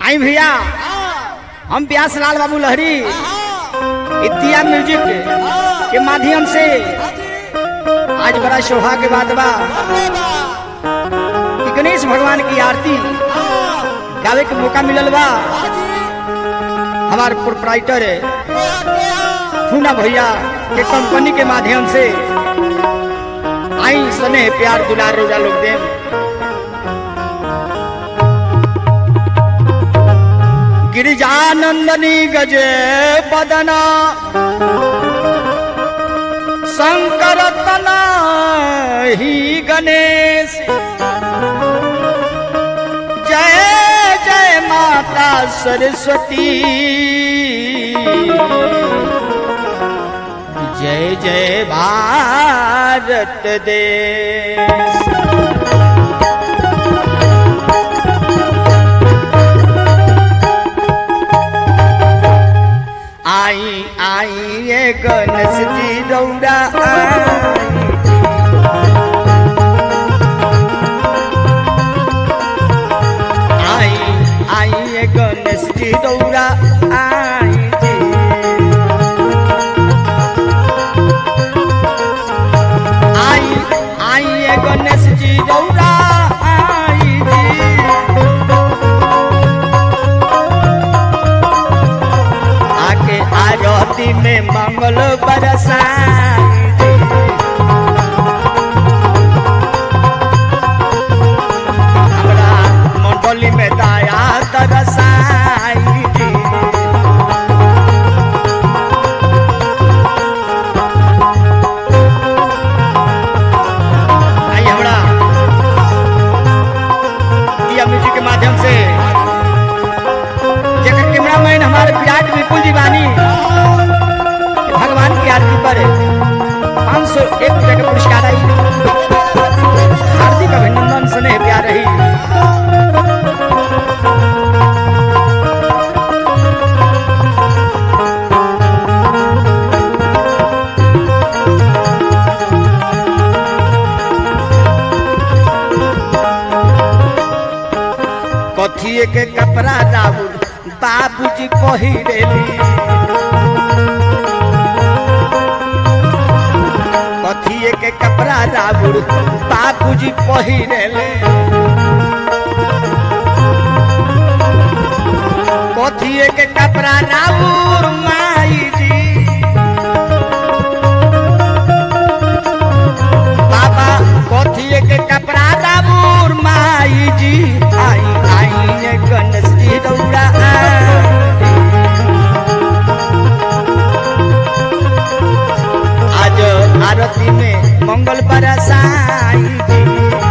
आई भैया हम व्यास लाल बाबू लहरी इतिया म्यूजिक के माध्यम से आज बड़ा शोभा के बाद बा कि गणेश भगवान की आरती गावे के मौका मिलल बा हमार प्रोपराइटर फूना भैया के कंपनी के माध्यम से आई सने प्यार दुलार रोजा लोग देव गिरिजानंदनी गजे बदना शंकर तना ही गणेश जय जय माता सरस्वती जय जय भारत देश आई आई ये गणेश जी रौरा आई आई आई ये गणेश जी रौरा आई जी आई आई ये गणेश जी रौरा आई जी आके आरती में मंगल बरसाई हमरा मंडली में दया तरसाई आई हमरा दिया म्यूजिक के माध्यम से जेकर कैमरामैन हमारे विराट विपुल जी बानी भगवान की आरती पर पाँच सौ एक रुपये का पुरस्कार आई हार्दिक अभिनंदन स्नेह प्यार रही कथिए के कपड़ा राहुल बाबूजी पहिरेली कथिए के कपड़ा राहुल बाबूजी पहिरेले कथिए के कपड़ा राहुल माई जी बाबा कथिए के कपड़ा राहुल माई जी आई आई ये गणेश जी रौरा आज आरती में मंगल बरसाई जी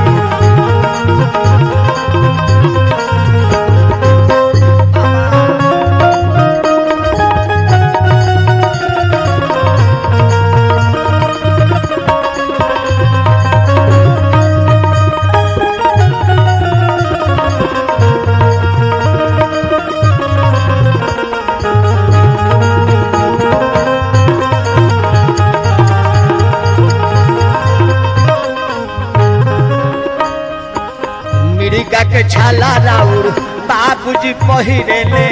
मिर्गा के छाला राउर बाबूजी पहिरेले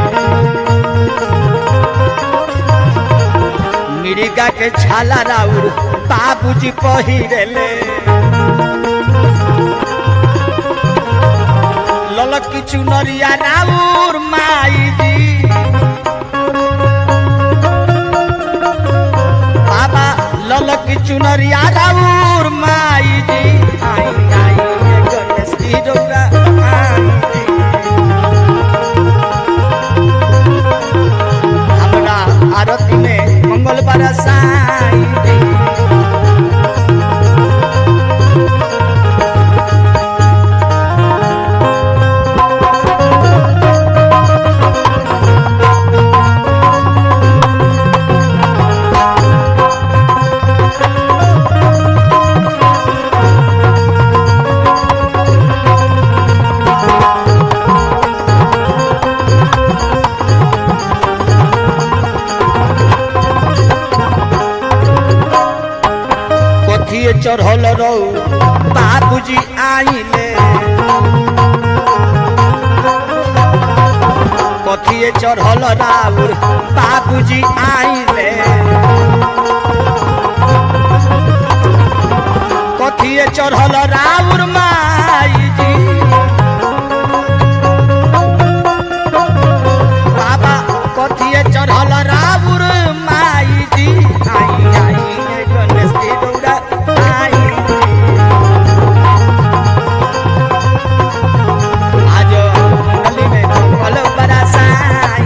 मिर्गा के छाला राउर बाबूजी पहिरेले ललक की चुनरिया राउर माई जी बाबा ललक की चुनरिया राउर माई जी आई आई ये गणेश जी रौरा आई जी। हमरा आरती में मंगल बरसाई जी। कथिए चढ़ल रौ बाबूजी आइले कथिए चढ़ल राउर बाबूजी आइले कथिए चढ़ल राउर माईजी बाबा कथिए चढ़ल राउर माईजी आई आई ए गणेश जी रौरा आई आज गली में कल बड़ा साई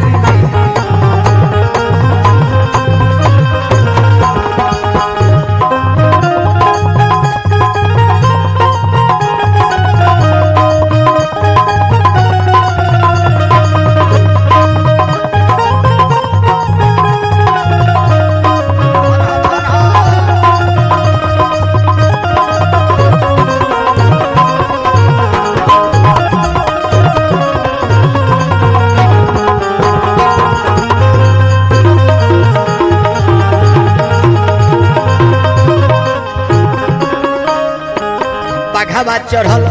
बाघावा चढ़ल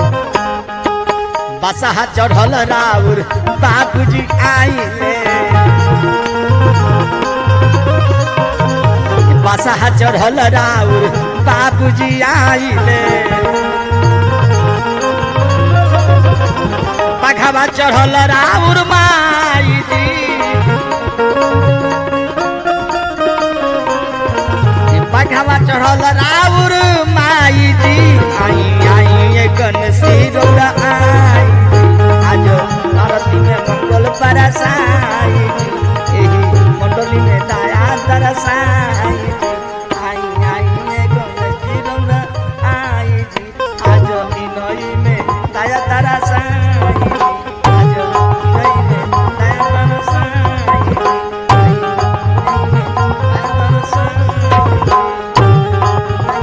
बसहा चढ़ल राउर बाबूजी आइले बसहा चढ़ल राउर बाबूजी आइले बाघावा चढ़ल राउर माईजी बाघावा चढ़ल राउर माईजी आई आई ए गणेशी रौरा आई आज आरती में मंगल बरसाई एही मंडली में दया दरसाई आई आई ए गणेशी रौरा आई आज ई नई में दया दरसाई आज नई में दया दरसाई आई, नई में दया दरसाई